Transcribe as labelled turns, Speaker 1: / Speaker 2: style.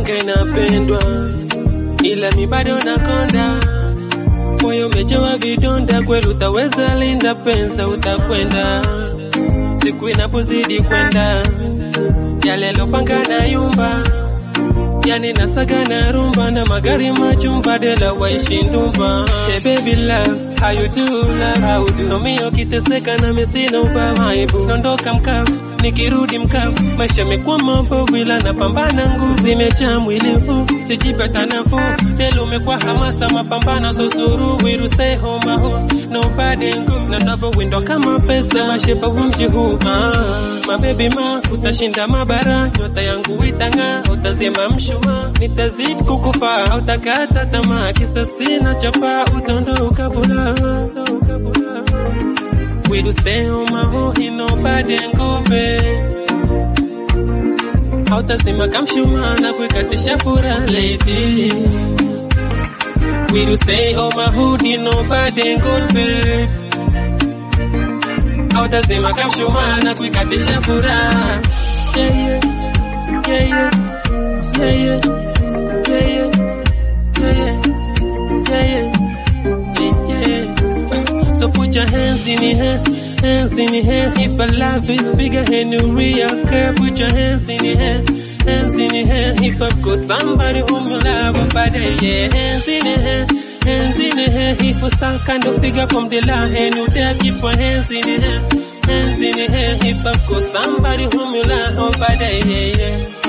Speaker 1: unapanga inapendwa, ila mi bado nakonda, moyo umejawa vidonda, kweli utaweza linda pensa, utakwenda siku inapozidi kwenda, yale lopanga na yumba yani nasaga na rumba na magari majumba dela waishi ndumba hey baby love how you do love how you do nomio kiteseka na mesina ubawaibu nondoka mkavu nikirudi mkavu maisha mekuwa mabovu ila napambana nguvu zimejaa mwili huu sijipata nafuu delo umekuwa hamasa mapambano susuru wiruse homa huu nobody nguvu na ndavo windo kama pesa mashepa wa mji huu ah, mabebi ma utashinda mabara nyota yangu itanga utazima mshuma nitazidi kukufa utakata tamaa kisa sina chapa utondoka bula wiruse homa huu inobody nguve hautazima kamshuma na kuikatisha fura lady We do stay on my hoodie, nobody good babe. Hautazima kamshuma na kuikatisha furaha. Yeah, yeah, yeah, yeah, yeah, yeah, yeah, yeah, yeah, yeah, yeah. So put your hands in the air, hands in the air. If a love is bigger and you real care, put your hands in the air, hands in the air. If I've got somebody whom you love, oh, but yeah, hands in the air. Hands in the air, if you some kind of figure from the line, and you dare keep your hands in the air, hands in the air. If I've got somebody whom you love, oh, but yeah, yeah.